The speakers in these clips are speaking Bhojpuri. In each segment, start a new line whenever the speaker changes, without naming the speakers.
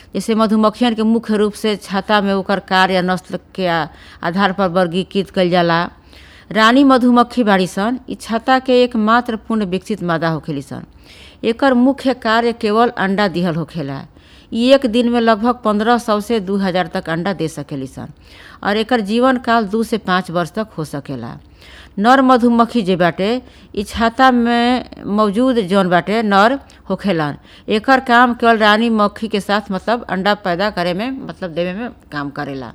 जैसे मधुमक्खियन के मुख्य रूप से छत्ता में ओकर कार्य या नस्ल के आ- आधार पर वर्गीकृत कइल जाला रानी मधुमक्खी बाड़ी सन इ छत्ता के एकमात्र पूर्ण विकसित मादा होखेली सन एकर मुख्य कार्य केवल अंडा दिहल होखेला इ एक दिन में लगभग पंद्रह सौ से दू हजार तक अंडा दे सकेली सन और एकर जीवन काल दू से पाँच वर्ष तक हो सकेला नर मधुमक्खी जे बाटे इ छत्ता में मौजूद जौन बाटे नर होखेलन एकर काम केवल रानी मक्खी के साथ मतलब अंडा पैदा करे में मतलब देवे में काम करेला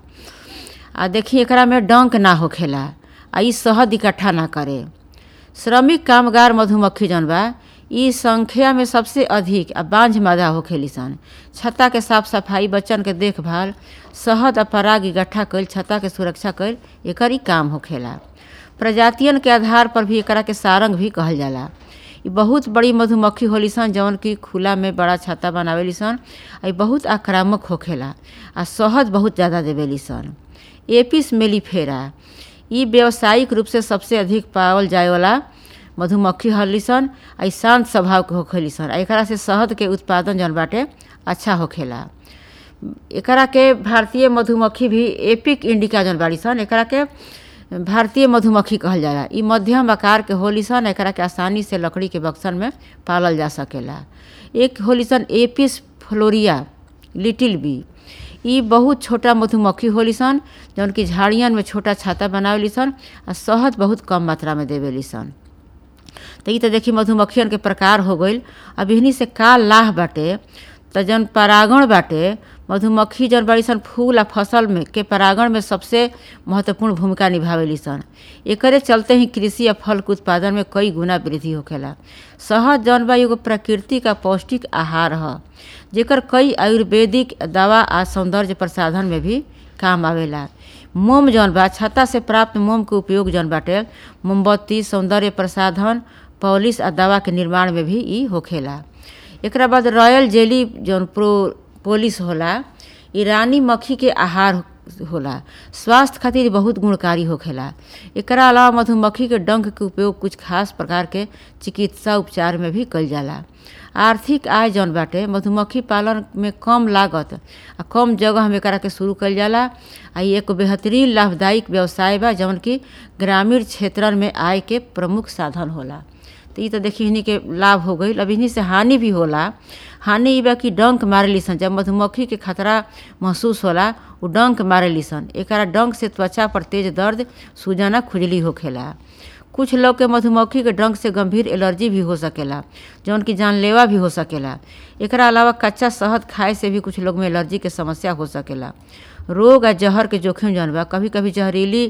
आ देखी एकरा में डंक ना होखेला आ इ शहद इकट्ठा ना करे श्रमिक कामगार मधुमक्खी जौन बा इ संख्या में सबसे अधिक आ बांझ मादा होखेली सन छत्ता के साफ सफाई बच्चन के देखभाल शहद आ पराग इकट्ठा कईल छत्ता के सुरक्षा कईल एकर ही काम होखेला प्रजातियन के आधार पर भी एकरा के सारंग भी कहल जाला इ बहुत बड़ी मधुमक्खी होली सन जौन की खुला में बड़ा छत्ता बनावेली सन आ इ बहुत आक्रामक होखेला आ शहद बहुत ज़्यादा देवेली सन एपिस मेलिफेरा इ व्यावसायिक रूप से सबसे अधिक पावल जाए वाला मधुमक्खी हली सन आ इ शांत स्वभाव के होखेली सन आ एकरा से शहद के उत्पादन जौन बाटे अच्छा होखेला एकरा के भारतीय मधुमक्खी भी एपिक इंडिका जौन बाड़ी सन एकरा के भारतीय मधुमक्खी कहल जाला इ मध्यम आकार के होली सन एकरा के आसानी से लकड़ी के बक्सन में पालल जा सकेला एक होली सन एपिस फ्लोरिया लिटिल बी इ बहुत छोटा मधुमक्खी होली सन जौन की झाड़ियन में छोटा छाता बनावेली सन आ शहद बहुत कम मात्रा में देवेली सन तो इ तो देखी मधुमक्खियन के प्रकार हो गईल अब इहनी से का लाह बाटे तो जौन परागण बाटे मधुमक्खी जौन बड़ी सन फूल आ फसल में के परागण में सबसे महत्वपूर्ण भूमिका निभावेली सन एकरे चलते ही कृषि आ फल के उत्पादन में कई गुना वृद्धि होखेला शहद जौन बा एगो प्राकृतिक आ पौष्टिक आहार ह जेकर कई आयुर्वेदिक दवा आ सौंदर्य प्रसाधन में भी काम आवेला मोम जौन बा छत्ता से प्राप्त मोम के उपयोग जौन बाटे मोमबत्ती सौंदर्य प्रसाधन पॉलिश आ दवा के निर्माण में भी इ होखेला एकरा बाद रॉयल जेली जौन प्रो पोलिस होला इ रानी मक्खी के आहार होला स्वास्थ्य खातिर बहुत गुणकारी होखेला एकरा अलावा मधुमक्खी के डंक के उपयोग कुछ खास प्रकार के चिकित्सा उपचार में भी कइल जाला आर्थिक आय जौन बाटे मधुमक्खी पालन में कम लागत आ कम जगह में एकरा के शुरू कइल जाला आ इ एक बेहतरीन लाभदायक व्यवसाय बा जौन की ग्रामीण क्षेत्रन में आय के प्रमुख साधन होला तो इ तो देखी इन्हीं के लाभ हो गई अब इन्हीं से हानि भी होला हानि इ बा कि डंक मारेली सन जब मधुमक्खी के खतरा महसूस होला उ डंक मारेली सन एकरा डंक से त्वचा पर तेज दर्द सूजना खुजली होखेला कुछ लोग के मधुमक्खी के डंक से गंभीर एलर्जी भी हो सकेला जौन की जानलेवा भी हो सकेला एकरा अलावा कच्चा शहद खाए से भी कुछ लोग में एलर्जी के समस्या हो सकेला रोग आ जहर के जोखिम जौन बा कभी कभी जहरीली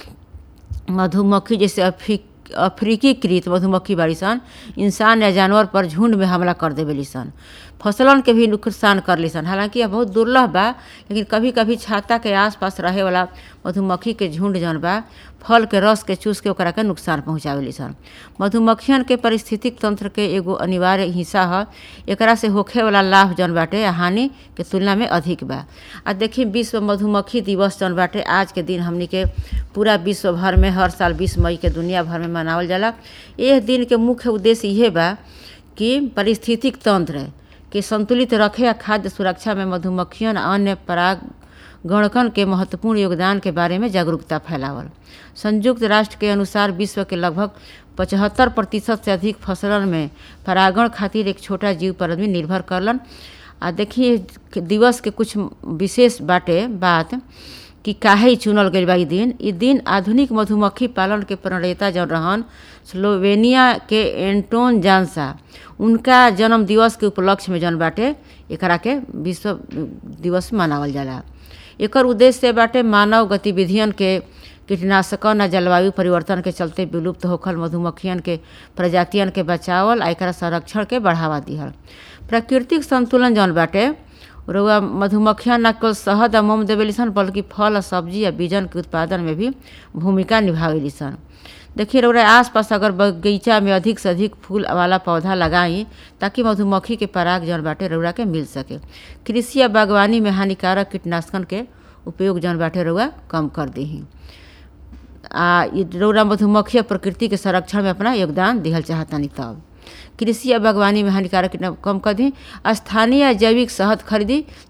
मधुमक्खी जैसे अफ्रीक अफ्रीकीकृत मधुमक्खी बाड़ी सन इंसान या जानवर पर झुंड में हमला कर देवेली सन फसलन के भी नुकसान कर ली सन हालांकि यह बहुत दुर्लभ बा लेकिन कभी कभी छाता के आसपास रहे वाला मधुमक्खी के झुंड जौन बा फल के रस के चूस के ओकरा के नुकसान पहुँचावेली सन मधुमक्खियन के पारिस्थितिक तंत्र के एगो अनिवार्य हिस्सा ह एकरा से होखे वाला लाभ जौन बाटे आ हानि के तुलना में अधिक बा आ देखी विश्व मधुमक्खी दिवस जौन बाटे आज के दिन हमनी के पूरा विश्व भर में हर साल बीस मई के दुनिया भर में मनावल जाला एह दिन के मुख्य उद्देश्य इहे बा कि पारिस्थितिक तंत्र के संतुलित रखे आ खाद्य सुरक्षा में मधुमक्खियन आ अन्य पराग गणकन के महत्वपूर्ण योगदान के बारे में जागरूकता फैलावल संयुक्त राष्ट्र के अनुसार विश्व के लगभग पचहत्तर प्रतिशत से अधिक फसलन में परागण खातिर एक छोटा जीव पर आदमी निर्भर करलन आ देखिए दिवस के कुछ विशेष बाटे बात कि काहे इ चुनल गइल बा इ दिन इ दिन आधुनिक मधुमक्खी पालन के प्रणेता जौन रहन स्लोवेनिया के एंटोन जानसा उनका जन्म दिवस के उपलक्ष्य में जौन बाटे एकरा के विश्व दिवस मनावल जाला एकर उद्देश्य बाटे मानव गतिविधियन के कीटनाशकन आ जलवायु परिवर्तन के चलते विलुप्त होखल मधुमक्खियन के प्रजातियन के बचावल आ एकरा संरक्षण के बढ़ावा दिहल प्राकृतिक संतुलन जौन बाटे रउआ मधुमक्खियाँ न केवल शहद आ मोम देवेली सन बल्कि फल आ सब्जी आ बीजन के उत्पादन में भी भूमिका निभावेली सन देखिए रउरा आसपास अगर बगीचा में अधिक से अधिक फूल वाला पौधा लगाई ताकि मधुमक्खी के पराग जौन बाटे रउरा के मिल सके कृषि आ बागवानी में हानिकारक कीटनाशकन के उपयोग जौन बाटे रउआ कम कर दही आ रउरा मधुमक्खी प्रकृति के संरक्षण में अपना योगदान दिहल चाहतनी तब कृषि आ बागवानी में हानिकारक कीटनाशक कम कर दी स्थानीय जैविक शहद खरीदी